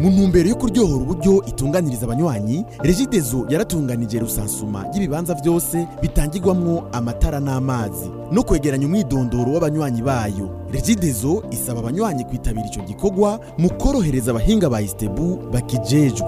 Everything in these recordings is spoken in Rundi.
mu ntumbero yo kuryohora uburyo itunganiriza abanywanyi regidezo yaratunganije rusansuma y'ibibanza byose bitangirwamwo amatara n'amazi no kwegeranya umwidondoro w'abanywanyi bayo regidezo isaba abanywanyi kwitabira ico gikorwa mu korohereza abahinga ba istebu bakijejwe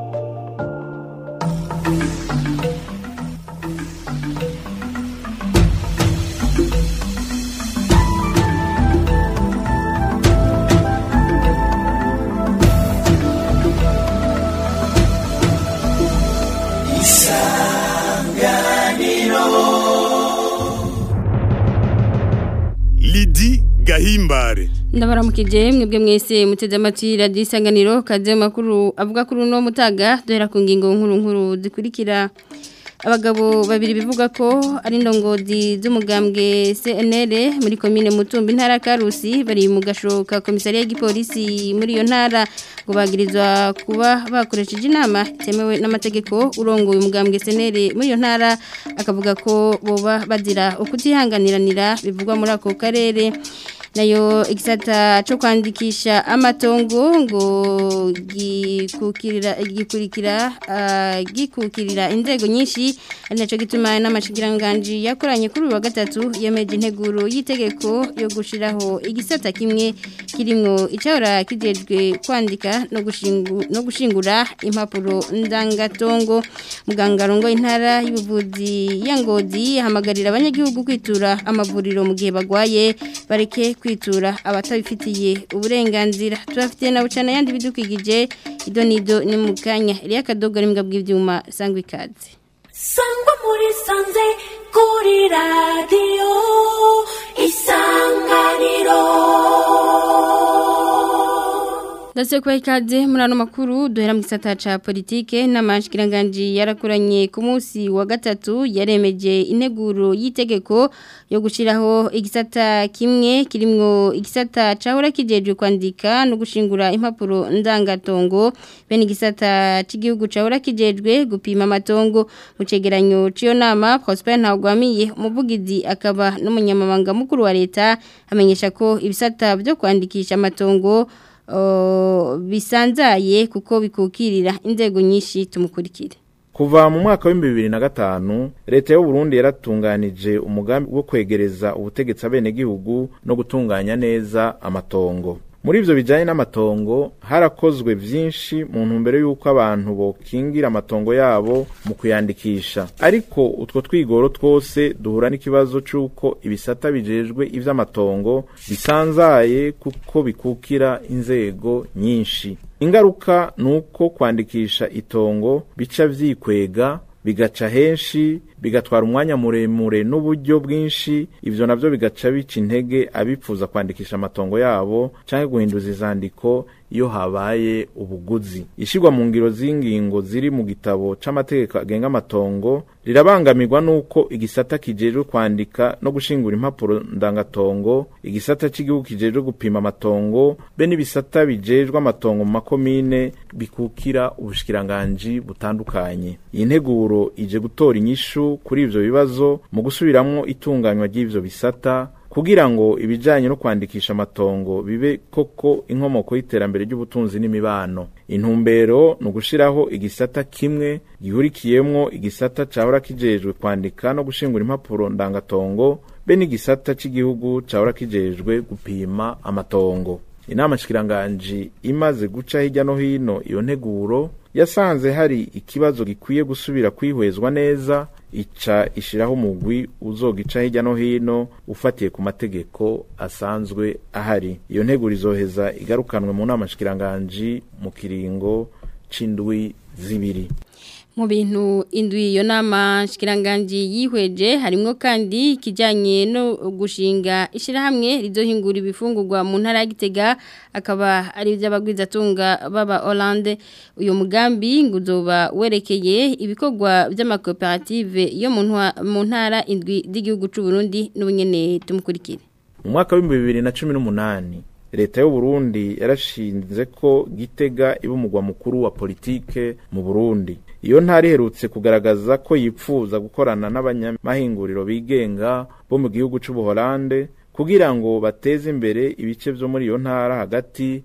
Lidi Gahimbare ndabaramukije mwebwe mwese muteze amatwi radiyo isanganiro kaze mu makuru avuga kuri uno mutaga duhera ku ngingo nkuru nkuru zikurikira abagabo babiri bivuga ko ari indongozi z'umugambwe CNL muri komine Mutumba intara ya Karusi bari mu gashoka komisariya y'igipolisi muri iyo ntara ngo bagirizwa kuba bakoresheje inama itemewe n'amategeko urongoye umugambwe CNL muri iyo ntara akavuga ko boba bazira ukutihanganiranira bivugwa muri ako karere nayo igisata cyo kwandikisha amatongo ngo gikukirira gikurikira uh, gikukirira inzego nyinshi ari naco gituma n'amashikiranganji yakoranye kuri uyu wa gatatu yemeje integuro y'itegeko yo gushiraho igisata kimwe kirimwo icahora kijejwe kwandika no gushingu no gushingura impapuro ndangatongo muganga rongo intara y'ubuvuzi ya Ngozi hamagarira abanyagihugu kwitura amavuriro mu gihe bagwaye bareke kwitura abatabifitiye uburenganzira turafitiye na bucana yandi bidukigije ido nido ni mu kanya iriya kadogo ari mbwa bw'ibyuma sangwa ikaze sangwa muri sanze kuri radiyo isanganiro Ndase kwa ikaze muri ano makuru duhera mu gisata ca politike n'amashikiranganje yarakoranye ku munsi wa gatatu yaremeje integuro y'itegeko yo gushiraho igisata kimwe kirimwo igisata cahora kijejwe kwandika no gushingura impapuro ndangatongo bene igisata c'igihugu cahora kijejwe gupima amatongo mu cegeranyo c'iyo nama Prosper Ntagwamiye umuvugizi akaba n'umunyamabanga mukuru wa leta amenyesha ko ibisata byo kwandikisha amatongo bisanzaye kuko bikukirira inzego nyinshi tumukurikire kuva mu mwaka w'ibihumbi bibiri na gatanu leta y'u Burundi yaratunganije umugambi wo kwegereza ubutegetsi abenegihugu no gutunganya neza amatongo muri ivyo bijanye n'amatongo harakozwe vyinshi mu ntumbero y'uko abantu bokingira amatongo yabo mu kuyandikisha ariko utwo twigoro twose duhura n'ikibazo c'uko ibisata bijejwe ivy'amatongo bisanzaye kuko bikukira inzego nyinshi ingaruka nuko kwandikisha itongo bica vyikwega bigaca henshi bigatwara umwanya muremure n'uburyo bwinshi ivyo navyo bigaca bica intege abipfuza kwandikisha amatongo yabo canke guhinduza izandiko iyo habaye ubuguzi ishirwa mu ngiro z'ingingo ziri mu gitabo c'amategeko agenga amatongo rirabangamirwa nuko igisata kijejwe kwandika no gushingura impapuro ndangatongo igisata c'igihugu kijejwe gupima amatongo be n'ibisata bijejwe amatongo mu makomine bikukira ubushikiranganji butandukanye iyi nteguro ije gutora inyishu kuri ivyo bibazo mu gusubiramwo itunganywa ry'ivyo bisata kugira ngo ibijanye no kwandikisha amatongo bibe koko inkomoko y'iterambere ry'ubutunzi n'imibano intumbero ni ugushiraho igisata kimwe gihurikiyemwo igisata cahora kijejwe kwandika no gushingura impapuro ndangatongo be n'igisata c'igihugu cahora kijejwe gupima amatongo inama shikiranganji imaze guca hirya no hino iyo nteguro yasanze hari ikibazo gikwiye gusubira kwihwezwa neza ica ishiraho umugwi uzogica hirya no hino ufatiye ku mategeko asanzwe ahari iyo nteguro izoheza igarukanwe mu nama shikiranganji mu kiringo c'indwi zibiri mu bintu indwi iyo nama shikiranganji yihweje harimo kandi ikijyanye no gushinga ishyirahamwe rizohingura ibifungurwa mu ntara ya Gitega akaba ari iby'abagwizatunga baba Hollande uyu mugambi ngo uzoba werekeye ibikorwa by'amakoperative yo mu ntara indwi z'igihugu cy'u Burundi n'ubunyene tumukurikire mu mwaka w'ibihumbi bibiri na cumi n'umunani leta y'u Burundi yarashinze ko gitega iba umugwa mukuru wa politike mu Burundi iyo ntara iherutse kugaragaza ko yipfuza gukorana n'abanyamahinguriro bigenga bo mu gihugu cy'ubuholande kugira ngo bateze imbere ibice byo muri iyo ntara hagati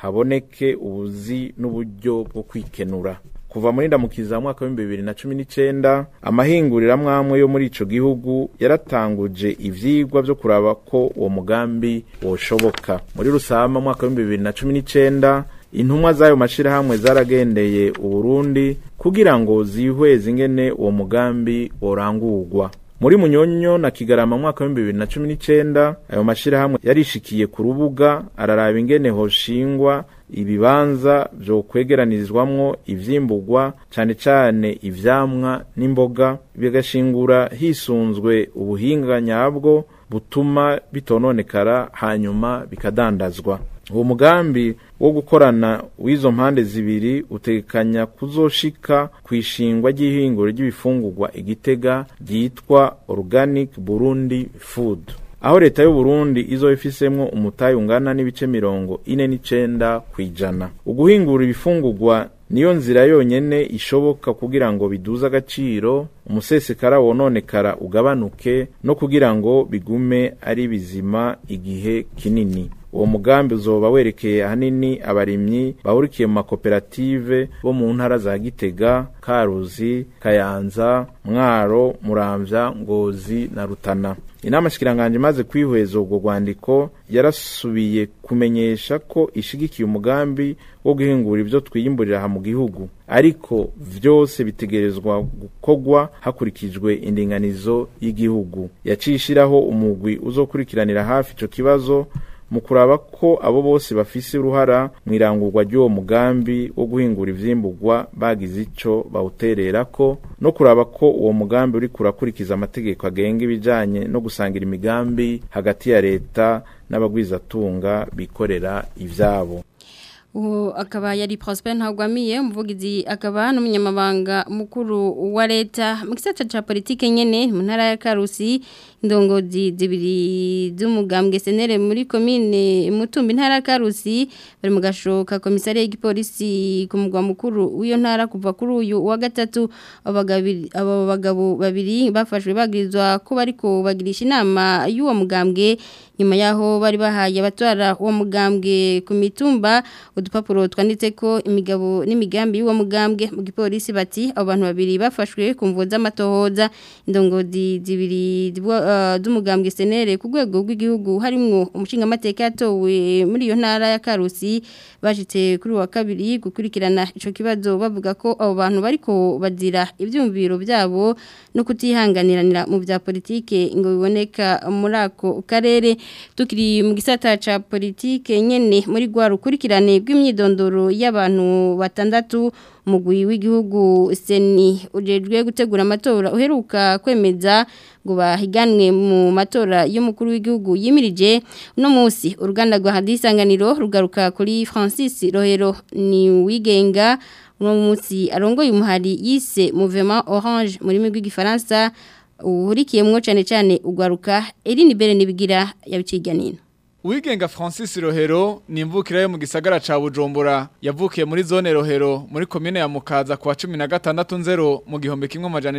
haboneke ubuzi n'uburyo bwo kwikenura kuva muri ndamukiza mwaka w'ibihumbi bibiri na cumi n'icenda amahinguriro amwamwe yo muri ico gihugu yaratanguje ivyigwa vyo kuraba ko uwo mugambi woshoboka muri rusama mwaka w'ibihumbi bibiri na cumi n'icenda intumwa z'ayo mashirahamwe zaragendeye uburundi kugira ngo zihweze ingene uwo mugambi worangurwa muri munyonyo na kigarama mwaka w'ibihumbi bibiri na cumi n'icenda ayo mashirahamwe yarishikiye ku rubuga araraba ingene hoshingwa ibibanza vyo kwegeranirizwamwo ivyimburwa cane cane ivyamwa n'imboga bigashingura hisunzwe ubuhinga nyabwo butuma bitononekara hanyuma bikadandazwa uwo mugambi wo gukorana w'izo mpande zibiri utekanya kuzoshika ku ishingwa ry'ihinguro ry'ibifungurwa igitega ryitwa organic burundi food aho leta y'u Burundi izo ifisemwo umutayi ungana n'ibice mirongo ine n'icenda kw'ijana uguhingura ibifungurwa niyo nzira yonyene ishoboka kugira ngo biduze agaciro umusesekara wononekara ugabanuke no kugira ngo bigume ari bizima igihe kinini uwo mugambi uzoba werekeye ahanini abarimyi bahurikiye mu makoperative bo mu ntara za gitega karuzi kayanza mwaro muramvya ngozi na rutana inama shikiranganje imaze kwihweza ubwo rwandiko yarasubiye kumenyesha ko ishigikiye umugambi wo guhingura ibyo twiyimburira aha mu gihugu ariko vyose bitegerezwa gukorwa hakurikijwe indinganizo y'igihugu yaciye ishiraho umugwi uzokurikiranira hafi ico kibazo mu kuraba ko abo bose bafise uruhara mu irangurwa ry'uwo mugambi wo guhingura ivyimburwa bagize ico bawutererako no kuraba ko uwo mugambi uriko urakurikiza amategeko agenga ibijanye no gusangira imigambi hagati ya leta n'abagwizatunga bikorera ivyabo uwo akaba yari Prosper Ntagwamiye umuvugizi akaba n'umunyamabanga mukuru wa leta mu gisata ca politike nyene mu ntara ya Karusi indongozi zibiri z'umugambwe senere muri commune Mutumbi ntara ya Karusi bari mu gashoka komisare y'igipolisi ku mugwa mukuru w'iyo ntara kuva kuri uyu wa gatatu abo bagabo babiri bafashwe bagirizwa ko bariko bagirisha inama y'uwo mugambwe nyuma yaho bari bahaye abatwara uwo mugambwe ku mitumba udupapuro twanditse ko imigabo n'imigambi y'uwo mugambwe mu gipolisi bati abo bantu babiri bafashwe ku mvuzo z'amatohoza indongozi zibiri z'umugambwe senere ku rwego rw'igihugu harimo umushingamateka yatowe muri iyo ntara ya karusi bashitse kuri wa kabiri gukurikirana ico kibazo bavuga ko abo bantu bariko bazira ivyumviro byabo no kutihanganiranira mu bya politike ngo biboneka muri ako karere tukiri mu gisata ca politike nyene muri gwa rukurikirane rw'imyidondoro y'abantu batandatu mugwi w'igihugu seni ujejwe gutegura amatora uheruka kwemeza ngo bahiganwe mu matora y'umukuru w'igihugu yimirije uno munsi uruganda rwa hadisanganiro rugaruka kuri Francis Rohero ni wigenga uno munsi arongoye umuhari yise Mouvement Orange muri migwi gifaransa uhurikiyemwo cyane cyane ugwaruka Eline Bere nibigira yabiciganino Uwigenga Francis Rohero ni imvukira yo mu gisagara ca Bujumbura yavukiye muri zone Rohero muri komine ya Mukaza kwa 16 nzero mu gihombe kimwe majana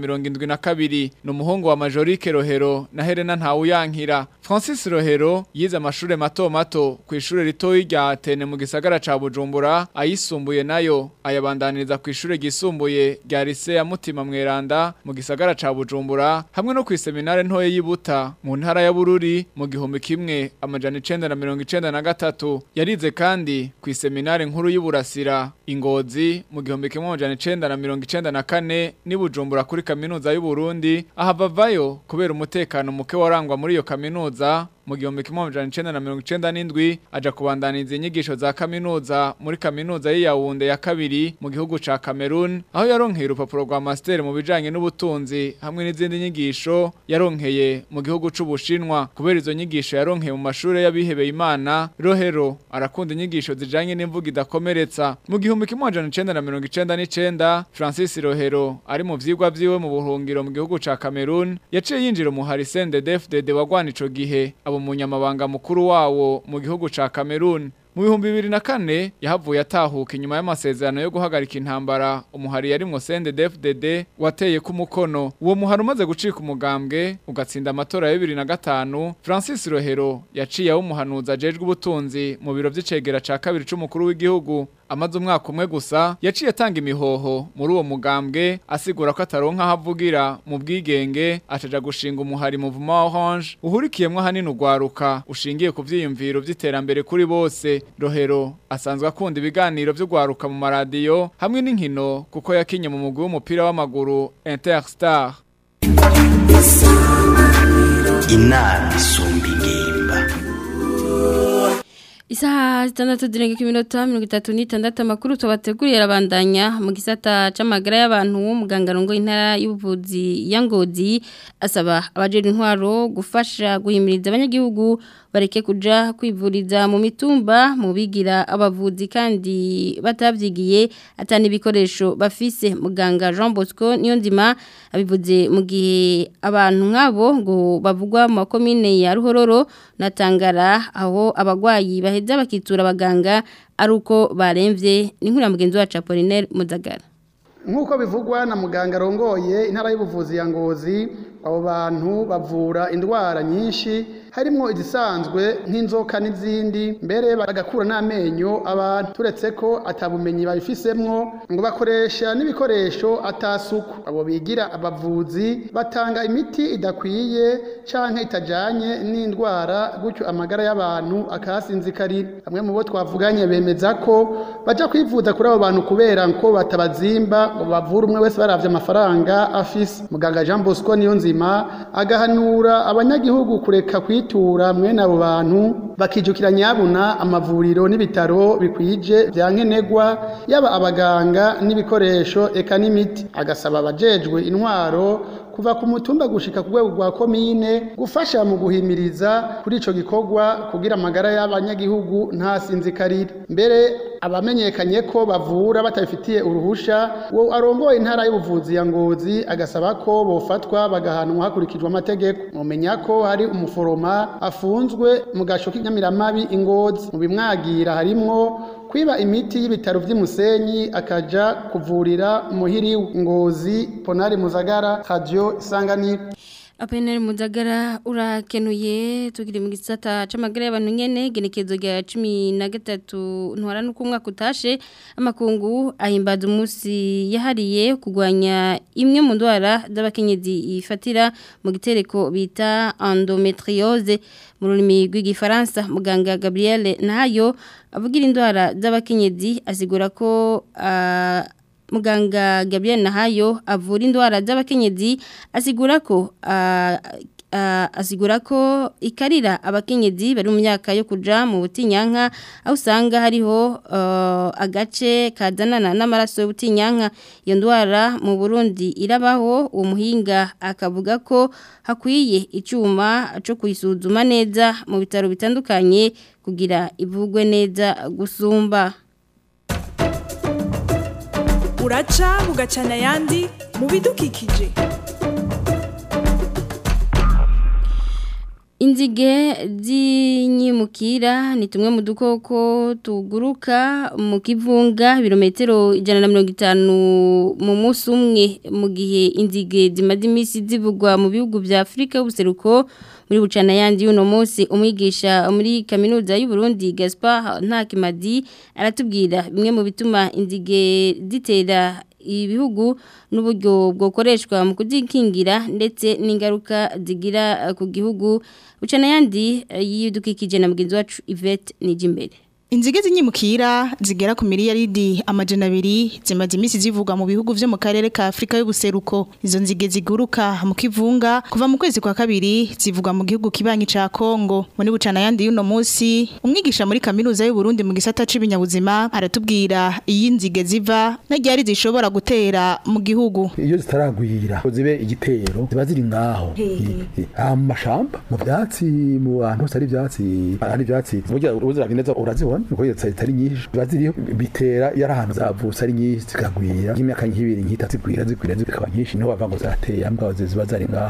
972 no muhungu wa Majorike Rohero na Helena Ntawuyankira Francis Rohero yize amashure mato mato ku ishure ritoyi rya Atene mu gisagara ca Bujumbura ayisumbuye nayo ayabandaniriza ku ishure gisumbuye rya Lycée ya Mutima Mweranda mu gisagara ca Bujumbura hamwe no ku seminare ntoye yibuta mu ntara ya Bururi mu gihombe kimwe amajana icenda na mirongo icenda na gatatu yarize kandi ku iseminari nkuru y'uburasira ingozi mu gihumbi kimwe amajana icenda na mirongo icenda na kane n'ibujumbura kuri kaminuza y'u Burundi ahava kubera umutekano muke warangwa muri iyo kaminuza mu gihumbi kimwe amajana icenda na mirongo icenda n'indwi aja kubandaniza inyigisho za kaminuza muri kaminuza y'Iyawunde ya kabiri mu gihugu ca Cameroon aho yaronkeye urupapuro rwa master mu bijanye n'ubutunzi hamwe n'izindi nyigisho yaronkeye mu gihugu c'Ubushinwa kubera izo nyigisho yaronkeye mu mashure y'abihebeye Imana Rohero arakunda inyigisho zijanye n'imvugo idakomeretsa mu gihumbi kimwe amajana icenda na mirongo icenda n'icenda Francis Rohero ari mu vyigwa vyiwe mu buhungiro mu gihugu ca Cameroon yaciye yinjira mu Harisende DFDD wagwana ico gihe abo munyamabanga mukuru wawo mu gihugu ca Cameroon mu bihumbi bibiri na kane yahavuye atahuka inyuma y'amasezerano yo guhagarika intambara umuhari yarimwo CNDD-FDD wateye ku mukono uwo muhari umaze gucika umugambwe ugatsinda amatora ya bibiri na gatanu Francis Rohero yaciye umuhanuza ajejwe ubutunzi mu biro vy'icegera ca kabiri c'umukuru w'igihugu amaze umwaka umwe gusa yaciye atanga imihoho muri uwo mugambwe asigura ko ataronka aho avugira mu bwigenge acaja gushinga umuhari muvuma wa Orange uhurikiyemwo ahanini ugwaruka ushingiye ku vyiyumviro vy'iterambere kuri bose Rohero asanzwe akunda ibiganiro vy'ugwaruka mu maradiyo hamwe n'inkino kuko yakinye mu mugwi w'umupira w'amaguru Interstar inama isumba ingimba Isaha zitandatu zirenga iminota mirongo itatu n'itandatu amakuru tubateguriye arabandanya mu gisata c'amagara y'abantu muganga rongo intara y'ubuvuzi ya Ngozi asaba abajejwe intwaro gufasha guhimiriza abanyagihugu bareke kuja kwivuriza mu mitumba mu bigira abavuzi kandi batavyigiye atani ibikoresho bafise muganga Jean Bosco niyo nzima abivuze mu gihe abantu nk'abo ngo bavugwa mu makomine ya Ruhororo na Tangara aho abagwayi baheza bakitura abaganga ari uko baremvye ni nkura mugenzi wacu Apollinaire Muzagara nk'uko bivugwa na muganga arongoye intara y'ubuvuzi ya ngozi abo bantu bavura indwara nyinshi harimo izisanzwe nk'inzoka n'izindi mbere bagakura n'amenyo abantu turetse ko atabumenyi babifisemwo ngo bakoresha n'ibikoresho atasuku abo bigira abavuzi batanga imiti idakwiye canke itajanye n'indwara gutyo amagara y'abantu akahasinzikarira bamwe mu bo twavuganye bemeza ko baja kwivuza kuri abo bantu kubera ko batabazimba ngo bavure umwe wese baravye amafaranga afise muganga Jean Bosco niyo nzima agahanura abanyagihugu kureka kwitura mwene abo bantu bakijukira nyabuna amavuriro n'ibitaro bikwije vya nkenegwa yaba abaganga n'ibikoresho eka n'imiti agasaba abajejwe intwaro kuva ku mutumba gushika ku rwego rwa komine gufasha mu guhimiriza kuri ico gikorwa kugira amagara y'abanyagihugu ntasinzikarire mbere abamenyekanye ko bavura batabifitiye uruhusha wo arongoye intara y'ubuvuzi ya ngozi agasaba ko bofatwa bagahanwa hakurikijwe amategeko mumenya ko hari umuforoma afunzwe mu gasho k'inyamiramabi ingozi mu bimwagira harimwo kwiba imiti y'ibitaro vy'imusenyi akaja kuvurira muhiri ngozi ponari muzagara radio isanganiro Apenere muzagara urakenuye tugire mu gisata c'amagara y'abantu nyene genekezo rya 13 ntwara nuko umwaka utashe amakungu ahimbaza umunsi yahariye kugwanya imwe mu ndwara z'abakenyezi ifatira mu gitereko bita endometriose mu rurimi rw'igifaransa muganga Gabriel Nahayo avugira indwara z'abakenyezi asigura ko uh, muganga Gabriel Nahayo avura indwara z'abakenyezi asigura ko uh, uh, asigura ko ikarira abakenyezi bari mu myaka yo kuja mu butinyanka aho usanga hariho uh, agace kazanana n'amaraso y'ubutinyanka iyo ndwara mu Burundi irabaho uwo muhinga akavuga ko hakwiye icyuma cyo kuyisuzuma neza mu bitaro bitandukanye kugira ivugwe neza gusumba uraca bugacana ayandi mu bidukikije inzige z'inyimukira ni tumwe mu dukoko tuguruka mu kivunga ibirometero ijana na mirongo itanu mu munsi umwe mu gihe inzige zimaze iminsi zivugwa mu bihugu bya afurika y'ubuseruko muri bucana yandi y'uno munsi umwigisha muri kaminuza y'u Burundi Gaspard Ntakimadi aratubwira bimwe mu bituma inzige zitera ibihugu n'uburyo bwokoreshwa mu kuzikingira ndetse n'ingaruka zigira ku gihugu bucana yandi yidukikije na mugenzi wacu Yvette Nijimbere Inzige zinyimukira zigera ku miliyaridi amajana abiri zimaze iminsi zivugwa mu bihugu vyo mu karere ka Afrika y'ubuseruko izo nzige ziguruka mu kivunga kuva mu kwezi kwa kabiri zivugwa mu gihugu kibanyi ca Kongo muri bucana yandi y'uno munsi umwigisha muri kaminuza y'u Burundi mu gisata c'ibinyabuzima aratubwira iyi nzige ziva n'aryari zishobora gutera mu gihugu iyo zitaragwira zibe igitero ziba ziri ngaho mu mashamba mu vyatsi mu bantu hari ivyatsi hari ivyatsi burya uziravye neza urazibona nuko iyo zitari nyinshi ziba ziriho bitera yari ahantu zavutse ari nyinshi zikagwira nk'imyaka nk'ibiri nk'itatu zigwira zigwira zikaba nyinshi niho bava ngo zateye ambwa ziba zari ngaho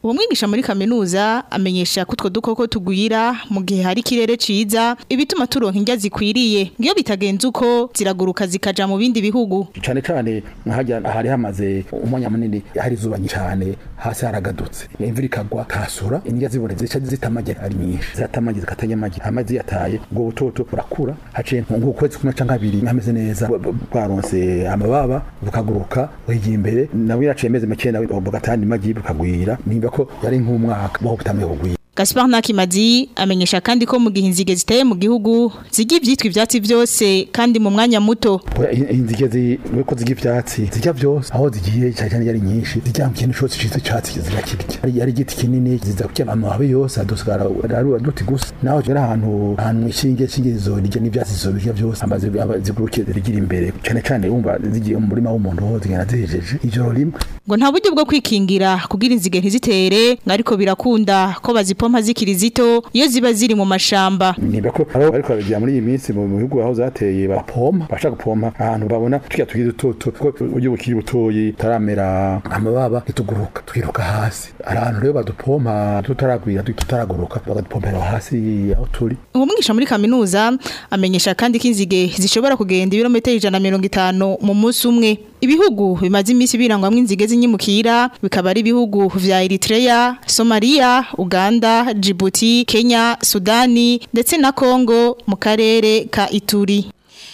uwo mwigisha muri kaminuza amenyesha ko utwo dukoko tugwira mu gihe hari ikirere ciza ibituma turonka indya zikwiriye ngiyo bitagenze uko ziraguruka zikaja mu bindi bihugu cane cane nkahajya hari hamaze umwanya munini hari izuba nyinshi cane hasi haragadutse imvura ikagwa kasura indya zibone zica zitamage ari nyinshi zatamage zikatanya amagi amazi yataye ubwo butoto burakura haciye nk'ukwezi kumwe canke abiri nkameze neza bu- bu- bwaronse amababa bukaguruka buhigiye imbere nawe yaciye amezi make nawe bugatanga amagi bukagwira nimba ko yari nk'umwaka baho butamye kugwira Gaspar Nakimazi amenyesha kandi ko mu gihe inzige ziteye mu gihugu zigira ivyitwa ivyatsi vyose kandi mu mwanya muto Oya, i- inzige zi weko zirya ivyatsi zirya vyose aho zigiye cyane cyane yari nyinshi zirya mu kintu cyose ciza cyatsi zirakirya ari ari igiti kinini ziza kurya amababi yose adusigara ari aduti gusa naho ari ahantu ahantu ishinge ishinge zizorya n'ivyatsi zizorya vyose amazi zigurukiye zirigira imbere cyane cyane wumva zigiye mu murima w'umuntu ho zigenda zihejeje ijoro rimwe ngo nta buryo bwo kwikingira kugira inzige ntizitere ngo ariko birakunda ko bazipompa zikiri zito iyo ziba ziri mu mashamba nimba ko abo bariko baragira muri iyi minsi mu bihugu aho zateye barapompa bashaka gupompa ahantu babona tukiya tugiye dutoto ko uburyo bukiri butoyi taramera amababa ntituguruka twiruka hasi hari ahantu rero badupompa tutaragwira tutaraguruka bagadupompera hasi aho turi uwo mwigisha muri kaminuza amenyesha kandi ko inzige zishobora kugenda ibirometero ijana na mirongo itanu mu munsi umwe ibihugu bimaze iminsi birangwamwo inzige z'inyimukira bikaba ari ibihugu vya Eritrea, Somalia, Uganda, Djibouti, Kenya, Sudani ndetse na Kongo mu karere ka Ituri.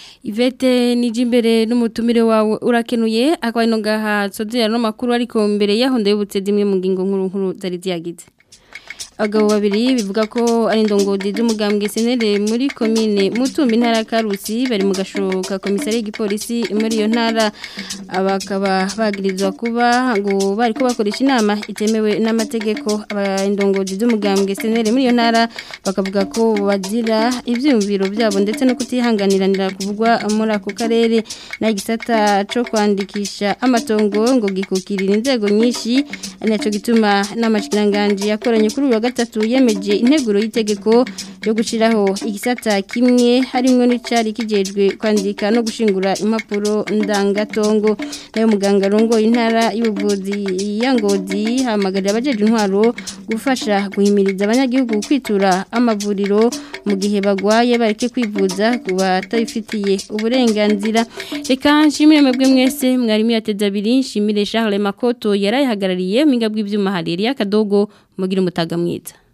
Ivete nijimbere n'umutumire wawe urakenuye akaba ino gaha sozera no makuru ariko mbere yaho ndabutse dimwe mu ngingo nkuru nkuru zari ziyagize abagabo babiri bivuga ko ari indongozi z'umugambwe senere muri komine mutumbi ntara ya karusi bari mu gashoka komisari y'igipolisi muri iyo ntara bakaba bagirizwa kuba ngo bari ko bakoresha inama itemewe n'amategeko abindongozi z'umugambwe senere muri iyo ntara bakavuga ko bazira ibyiyumviro byabo ndetse no kutihanganiranira kuvugwa muri ako karere n'igisata cyo kwandikisha amatongo ngo gikukirira inzego nyinshi ari nacyo gituma n'amashikiranganji yakoranye kuri uyu wa gatatu yemeje integuro y'itegeko yo gushyiraho igisata kimwe harimo n'icyari kijejwe kwandika no gushingura impapuro ndangatongo nayo muganga rongo intara y'ubuvuzi ya ngozi hamagarira abajeje intwaro gufasha guhimiriza abanyagihugu kwitura amavuriro mu gihe bagwaye bareke kwivuza ku batabifitiye uburenganzira reka nshimire mwebwe mwese mwarimu yateze abiri nshimire Charles Makoto yarayihagarariye mu bw'ibyuma haririya akadogo mugira umutaga mwiza